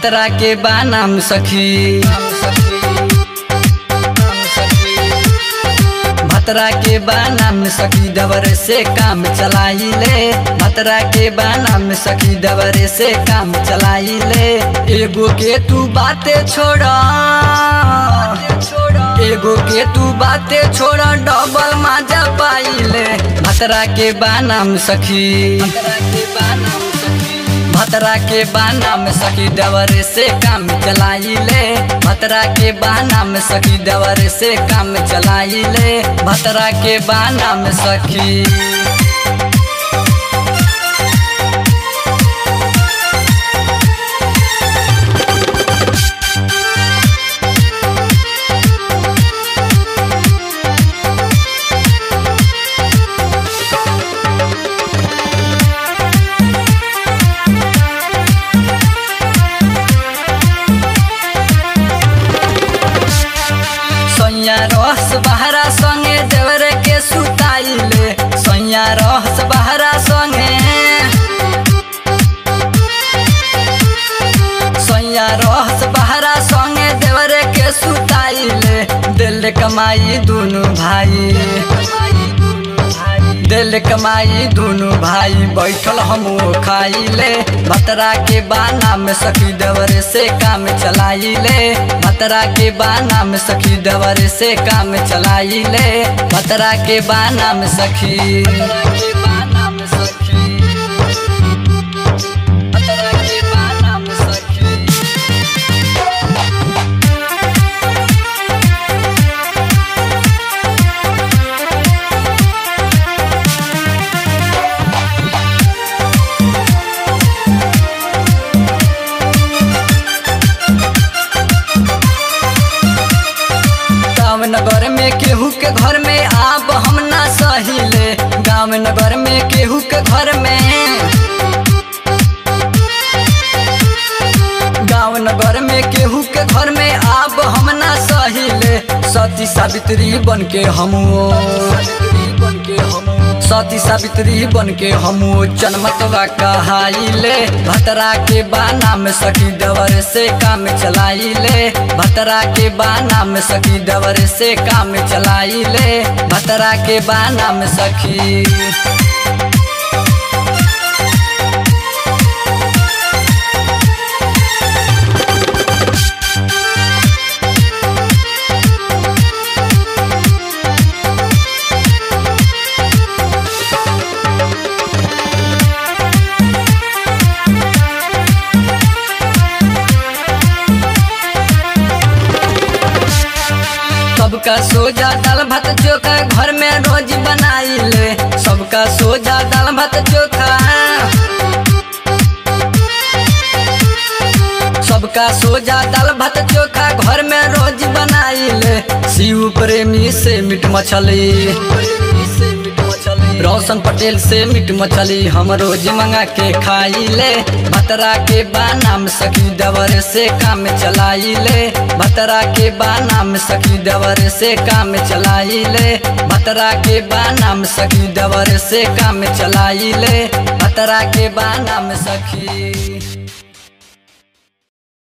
भतरा के बानाम सखी भतरा के बानाम सखी दबर से काम चलाई ले भतरा के बानाम सखी दबर से काम चलाई ले एगो के तू बातें छोड़ा एगो के तू बातें छोड़ा डबल माजा पाइले भतरा के बानाम सखी भतरा के बाना में सखी दवर से काम चलाई ले भतरा के बाना में सखी दवर से काम चलाई ले भतरा के बाना में सखी सैया रहस बहरा संगे देवर के सुताइले सैया रहस बहरा संगे सैया रहस बहरा संगे देवर के सुताइले दिल कमाई दुनु भाई दिल कमाई दुनु भाई बैठल हम खाइले भतरा के बाना में सखी दवर से काम चलाइले भतरा के बाना में सखी दवर से काम चलाइले भतरा के बाना में सखी बाना में सखी भतरा के बाना में सखी गाँव नगर में केहू के घर में आब हम ना सहिले गाँव नगर में केहू के घर में गाँव नगर में केहू के घर में आब हम ना सहिले सती सावित्री बन के हमो सती सावित्री बन के हमो जनमतवा कहाइले भतरा के बाना में सखी दवर से काम चलाइले भतरा के बाना में सखी दवर से काम चलाइले भतरा के बाना में सखी सबका सोजा दाल भात चोखा घर में रोज बनाइले सबका सोजा दाल भात चोखा सबका सोजा दाल भात चोखा घर में रोज बनाइले शिव प्रेमी से मीट मछली रोशन पटेल से मीट मछली हम रोज मंगा के खाइले भतरा के बाना में सखी दवर से काम चलाइले भतरा के बाना में सखी दवर से काम चलाइले भतरा के बाना में सखी दवर से काम चलाइले भतरा के बाना में सखी